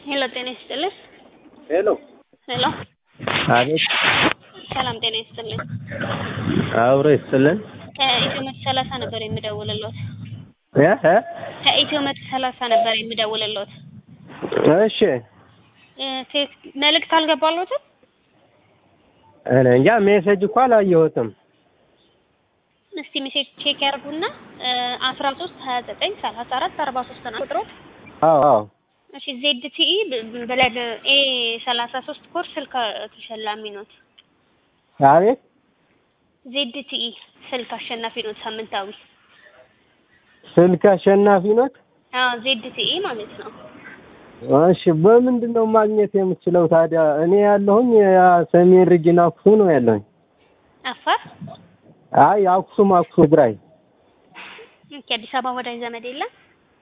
ሄሎ ጤና ይስጥልን። ሄሎ ሄሎ አቤት ሰላም ጤና ይስጥልን። አብሮ ይስጥልን ከኢትዮ መቶ ሰላሳ ነበር የምደውልልዎት። እ እ ከኢትዮ መቶ ሰላሳ ነበር የምደውልልዎት። እሺ እ ቴክ መልእክት አልገባልዎትም? እኔ እንጃ ሜሴጅ እኮ አላየሁትም። እስቲ ሜሴጅ ቼክ ያርጉና አስራ ሶስት ሀያ ዘጠኝ ሰላሳ አራት አርባ ሶስት ነው ቁጥሮት። አዎ አዎ እሺ ዜድ ቲኢ ብለድ ኤ ሰላሳ ሶስት ኮርስ ስልክ ተሸላሚ ኖት። አቤት ዜድ ቲኢ ስልክ አሸናፊ ኖት ሳምንታዊ። ስልክ አሸናፊ ኖት። አዎ ዜድ ቲኢ ማለት ነው። እሺ በምንድን ነው ማግኘት የምችለው ታዲያ? እኔ ያለሁኝ ያ ሰሜን ሪጅን አክሱም ነው ያለሁኝ። አፋር አይ አክሱም አክሱም ትግራይ ኦኬ። አዲስ አበባ ወዳጅ ዘመድ የለም?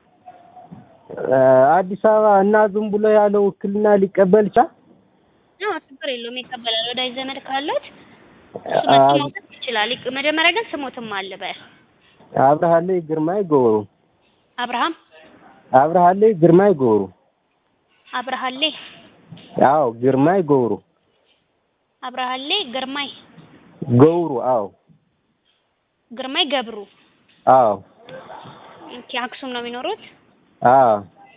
እ አዲስ አበባ እና ዝም ብሎ ያለ ውክልና ሊቀበል ይችላል? አዎ ችግር የለውም ይቀበላል። ወዳጅ ዘመድ ካለት እሱ መጥቶ መውሰድ ይችላል። ይቅ- መጀመሪያ ግን ስሞትም አለ በል አብርሃለይ ግርማይ ገብሩ አብርሃም አብርሃለይ ግርማይ ገብሩ አብርሃሌ አዎ ግርማይ ገብሩ አብርሃሌ ግርማይ ገብሩ አዎ ግርማይ ገብሩ አዎ ኦኬ። አክሱም ነው የሚኖሩት? አዎ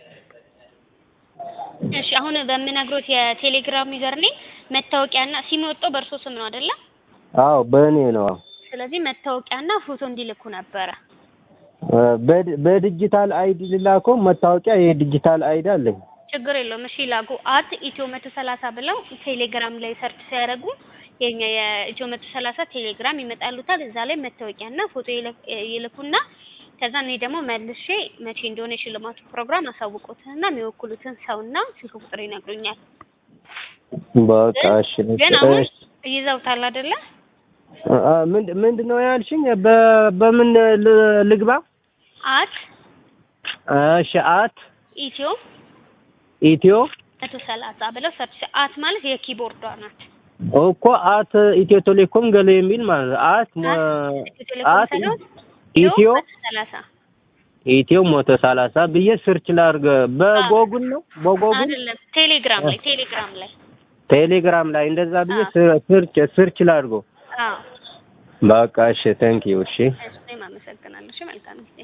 እሺ አሁን በምነግሮት የቴሌግራም ዩዘር ኔም መታወቂያና ሲም የወጣው በእርሶ ስም ነው አይደለ? አዎ በእኔ ነው። ስለዚህ መታወቂያና ፎቶ እንዲልኩ ነበረ። እ በድ- በዲጂታል አይዲ ልላከው መታወቂያ የዲጂታል አይዲ አለኝ። ችግር የለውም። እሺ ላኩ አት ኢትዮ መቶ ሰላሳ ብለው ቴሌግራም ላይ ሰርች ሲያደርጉ የኛ የኢትዮ መቶ ሰላሳ ቴሌግራም ይመጣሉታል። እዛ ላይ መታወቂያና ፎቶ ይልክ- ይልኩና ከዛ እኔ ደግሞ መልሼ መቼ እንደሆነ የሽልማቱ ፕሮግራም አሳውቆትና የሚወክሉትን ሰውና ስልክ ቁጥር ይነግሩኛል። በቃ እሺ ግን አሁን እሺ። ይዘውታል አይደለ? እ እ ምንድ- ምንድን ነው ያልሽኝ? በ- በምን ል- ልግባ? አት እሺ አት ኢትዮ ኢትዮ መቶ ሰላሳ ብለው ሰርች አት ማለት የኪቦርዷ ናት። እኮ አት ኢትዮ ቴሌኮም ገለ የሚል ማለት ነው። አት ሞ- ኢትዮ ቴሌኮም አት ሳይሆን ኢትዮ መቶ ሰላሳ ኢትዮ ሞቶ ሰላሳ ብዬ ስርች ላድርግ። በጎጉል ነው በጎጉል አይደለም፣ ቴሌግራም ላይ ቴሌግራም ላይ ቴሌግራም ላይ እንደዛ ብዬ አዎ። ስር- ስርች ስርች ላድርገው። አዎ። በቃ እሺ፣ ቴንክ ዩ እሺ። እሺ፣ እኔም አመሰግናለሁ። እሺ፣ መልካም ጊዜ